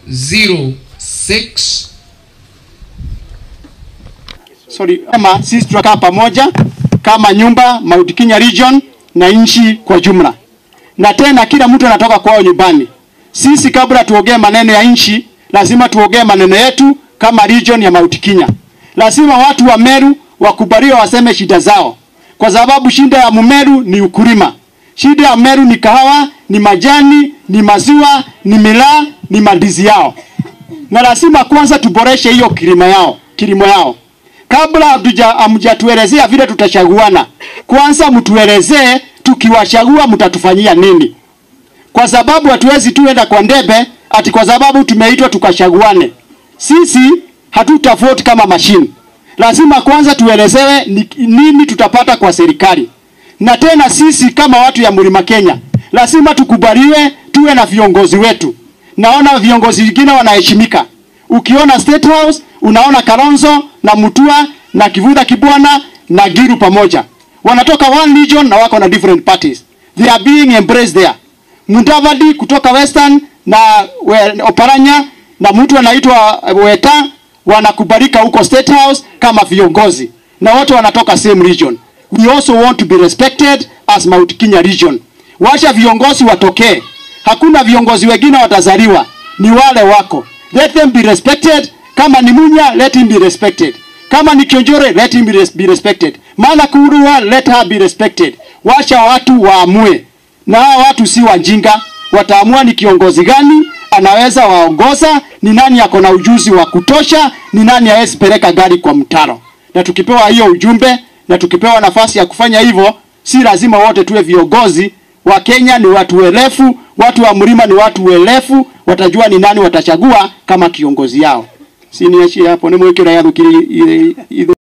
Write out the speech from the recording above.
06 sorry, kama sisi tutakaa pamoja kama nyumba Mount Kenya region na nchi kwa jumla, na tena kila mtu anatoka kwao nyumbani. Sisi kabla tuongee maneno ya nchi, lazima tuongee maneno yetu kama region ya Mount Kenya. Lazima watu wa Meru wakubaliwe waseme shida zao, kwa sababu shida ya Mumeru ni ukulima. Shida ya Meru ni kahawa, ni majani, ni maziwa, ni milaa, ni mandizi yao, na lazima kwanza tuboreshe hiyo kilimo yao, kilimo yao kabla hatuja hamjatuelezea vile tutachaguana, kwanza mtuelezee tukiwachagua mtatufanyia nini, kwa sababu hatuwezi tuenda kwa ndebe ati kwa sababu tumeitwa tukachaguane. Sisi hatuta vote kama mashine. Lazima kwanza tuelezewe ni, nini tutapata kwa serikali, na tena sisi kama watu ya Mlima Kenya lazima tukubaliwe tuwe na viongozi wetu. Naona viongozi wengine wanaheshimika. Ukiona State House unaona Kalonzo na Mutua na Kivuda Kibwana na Giru pamoja wanatoka one region na wako na different parties, they are being embraced there. Mudavadi kutoka Western na we, Oparanya na mtu anaitwa Weta wanakubalika huko State House kama viongozi na wote wanatoka same region. We also want to be respected as Mount Kenya region. Wacha viongozi watokee, hakuna viongozi wengine watazaliwa, ni wale wako. Let them be respected. Kama ni Munya, let him be respected. Kama ni Kionjore, let him be, res be respected. Mala Kurua, let her be respected. Wacha watu waamue, na hawa watu si wajinga, wataamua ni kiongozi gani anaweza waongoza, ni nani ako na ujuzi wa kutosha, ni nani hawezi peleka gari kwa mtaro. Na tukipewa hiyo ujumbe na tukipewa nafasi ya kufanya hivyo, si lazima wote tuwe viongozi. Wa Kenya ni watu welefu, watu wa mlima ni watu welefu, watajua ni nani watachagua kama kiongozi yao. Siniachie hapo, nimwekera yathukiri